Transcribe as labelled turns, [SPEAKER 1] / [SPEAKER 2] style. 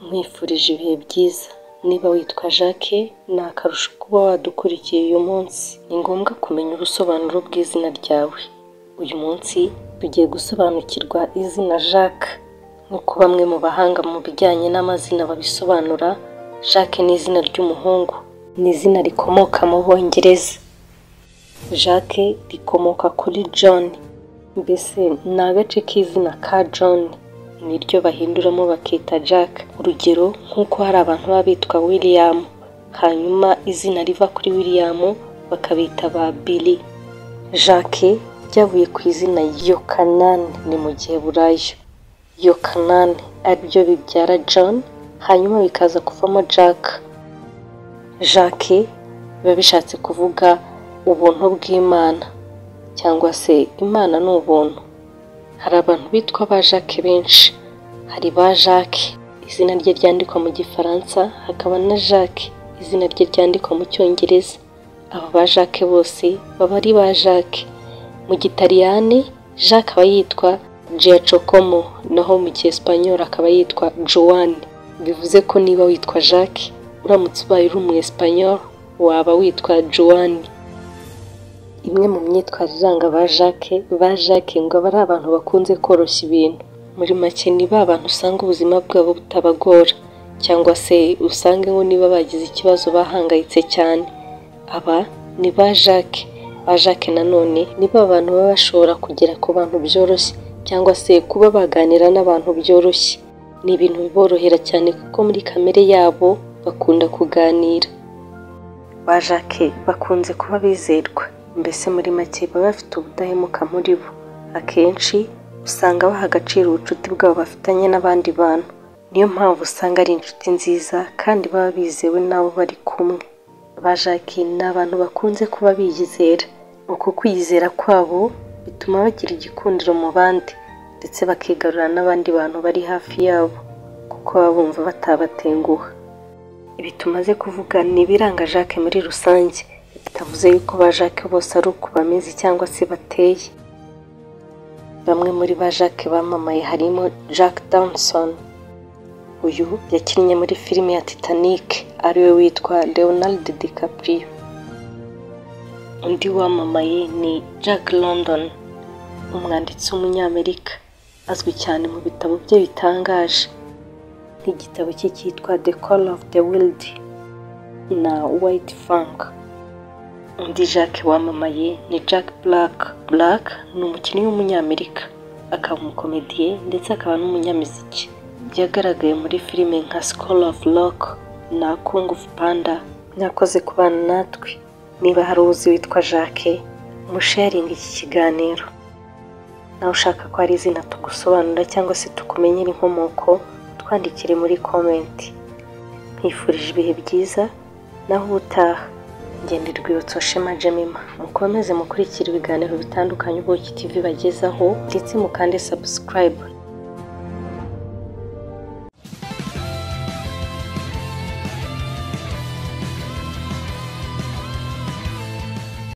[SPEAKER 1] nkwifurije ibihe byiza niba witwa Jacques ni akarusho kuba wadukurikiye uyu munsi ni ngombwa kumenya ubusobanuro bw'izina ryawe uyu munsi tugiye gusobanukirwa izina Jacques nk'uko bamwe mu bahanga mu bijyanye n'amazina babisobanura Jacques ni izina ry'umuhungu ni izina rikomoka mu Bongereza Jacques rikomoka kuri John mbese ni agace k'izina ka John niryo bahinduramo bakita Jack urugero nk'uko hari abantu baba bitwa William hanyuma izina riva kuri William bakabita ba Billy Jacques ryavuye ku izina Yokanani ni mu giheburayo Yokanani aribyo bibyara John hanyuma bikaza kuvamo Jack Jacques biba bishatse kuvuga ubuntu bw'Imana cyangwa se Imana ni ubuntu hari abantu bitwa ba Jacques benshi hari ba Jacques izina rye ryandikwa mu gifaransa hakaba na Jacques izina rye ryandikwa mu cyongereza aba ba Jacques bose baba ari ba Jacques mu gitaliyani Jacques aba yitwa Giacomo naho mu cyesipanyol akaba yitwa Joan bivuze ko niba witwa Jacques uramutse ubaye uri umu Espanyol waba witwa Joan imwe mu myitwarire iranga ba Jacques ba Jacques ngo aba ari abantu bakunze koroshya ibintu muri make ni ba bantu usanga ubuzima bwabo butabagora cyangwa se usange ngo niba bagize ikibazo bahangayitse cyane aba ni ba Jacques ba Jacques nanone ni ba bantu baba bashobora kugera ku bantu byoroshye cyangwa se kuba baganira n'abantu byoroshye ni ibintu biborohera cyane kuko muri kamere yabo bakunda kuganira ba Jacques bakunze kuba bizerwa mbese muri make baba bafite ubudahemuka muri bo akenshi usanga baha agaciro ubucuti bwabo bafitanye n'abandi bantu niyo mpamvu usanga ari inshuti nziza kandi baba bizewe n'abo bari kumwe ba Jacques ni abantu bakunze kuba biyizera uku kwiyizera kwabo bituma bagira igikundiro mu bandi ndetse bakigarurira n'abandi bantu bari hafi yabo kuko baba bumva batabatenguha ibi tumaze kuvuga ni ibiranga Jacques muri rusange bitavuze yuko ba Jacques bose ari uko bameze cyangwa se bateye bamwe muri ba Jacques bamamaye harimo Jack Dawson uyu yakinnye muri filime ya Titanic ariwe witwa Leonardo DiCaprio undi wamamaye ni Jack London umwanditsi w'umunyamerika azwi cyane mu bitabo bye bitangaje nk'igitabo cye cyitwa The Call of the Wild na White Fang undi Jack wamamaye ni Jack Black Black ni umukinnyi w'umunyamerika akaba umukomediye ndetse akaba n'umunyamiziki yagaragaye muri filime nka School of Rock na Kung Fu Panda mwakoze kubana natwe niba hari uzi witwa Jack musharinga iki kiganiro nawe ushaka ko hari izina tugusobanura cyangwa se tukumenyera inkomoko twandikire muri komenti nkwifurije ibihe byiza naho ubutaha ngenda urwibutso Shema Jemima mukomeze mukurikira ibiganiro bitandukanye Ubuki TV bagezaho ndetse mukande subscribe